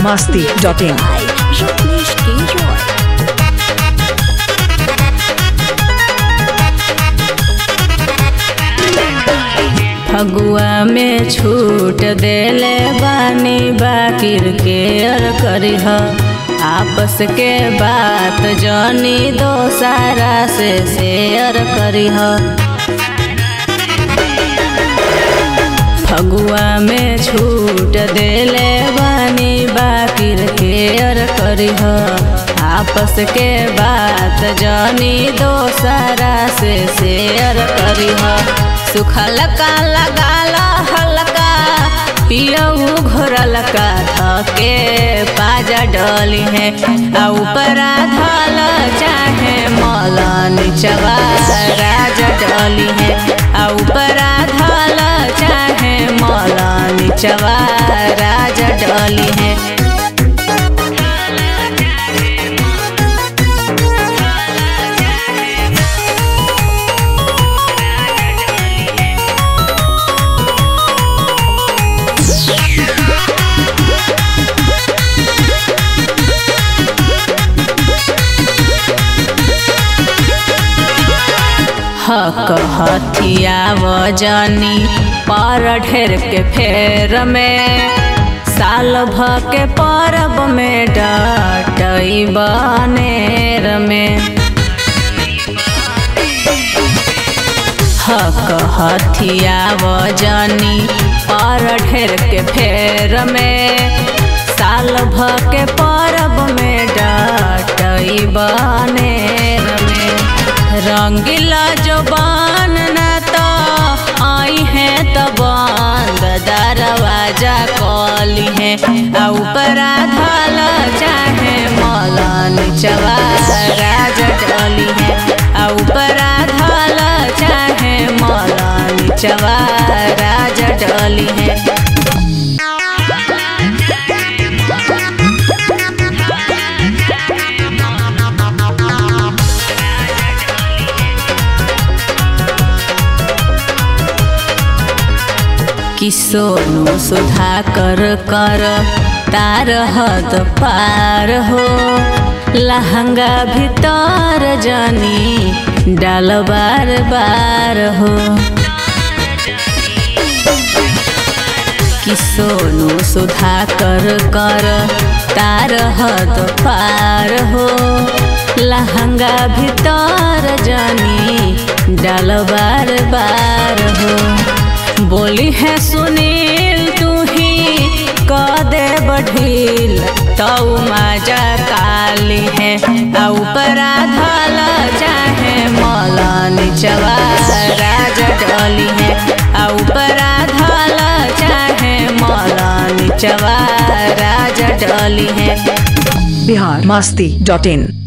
masti.in. Rajneesh K. Roy. Phagua में छूट देले बानी बाकिर के अर करीह आपस के बात जनी दोसारा से शेयर करीह फगुआ में छूट देले बानी बाकिर के अर करीह आपस के बात जनी दोसारा से शेयर करीह सुखल का लगाला हल्का पियऊ घोरल का धके पाजा डली है आ ऊपरा धल चाहे मौला निचवा राजा डली है आ ऊपरा धल चाहे मौला निचवा राजा डली है हक हथिया वजनी पर ढेर के फेर में साल भ के परब में डटई बनेर में हक हथिया वजनी पर ढेर के फेर में साल भ के परब में डटई बनेर में रंगीला जबान न तो आई है तो बंद दरवाजा कली है आ ऊपरा धल चाहे मौला निचवा राजा डली है आ ऊपरा धल चाहे मौला निचवा राजा डली है कि सोनू सुधा कर कर तार हद पार हो लहंगा भीतर जानी डाल बार बार हो कि सोनू सुधा कर कर तार हद पार हो लहंगा भीतर जानी डाल बार बार हो बोली है सुनील तू ही क दे बढ़ील तऊ माजा काली है आ ऊपरा धल चाहे मौला निचवा राजा डली है आ ऊपरा धल चाहे मौला निचवा राजा डली है Bihar masti.in.